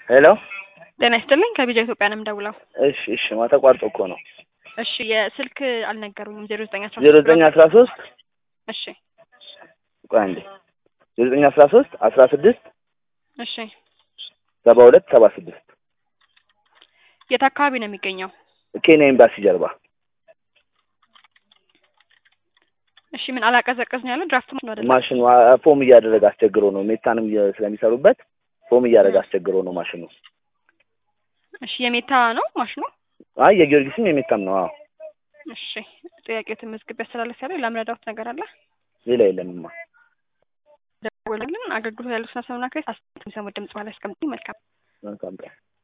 ሄሎ ጤና ይስጥልኝ ከቢጃ ኢትዮጵያ ነው የምደውለው። እሺ እሺ ማ ተቋርጦ እኮ ነው። እሺ የስልክ አልነገሩኝም። ዜሮ ዘጠኝ አስራ ዜሮ ዘጠኝ አስራ ሶስት እሺ ቆይ አንዴ ዜሮ ዘጠኝ አስራ ሶስት አስራ ስድስት እሺ ሰባ ሁለት ሰባ ስድስት የት አካባቢ ነው የሚገኘው? ኬንያ ኤምባሲ ጀርባ እሺ ምን አላቀዘቀዝ ነው ያለው? ድራፍት ነው አይደል? ማሽኑ አ- ፎም እያደረገ አስቸግሮ ነው። ሜታንም እየ- ስለሚሰሩበት ፎም እያደረገ አስቸግሮ ነው ማሽኑ። እሺ የሜታ ነው ማሽኑ? አይ የጊዮርጊስም የሜታም ነው። አዎ እሺ ጥያቄው ተመዝግቤ ያስተላለፍ ያለው ለምረዳውት ነገር አለ ሌላ የለምማ። ደውልልን። አገልግሎት ያለው ስነ ሰሙና ክሬት አስተያየት የሚሰሙ ድምጽ ማለት ያስቀምጡኝ። መልካም መልካም ቀን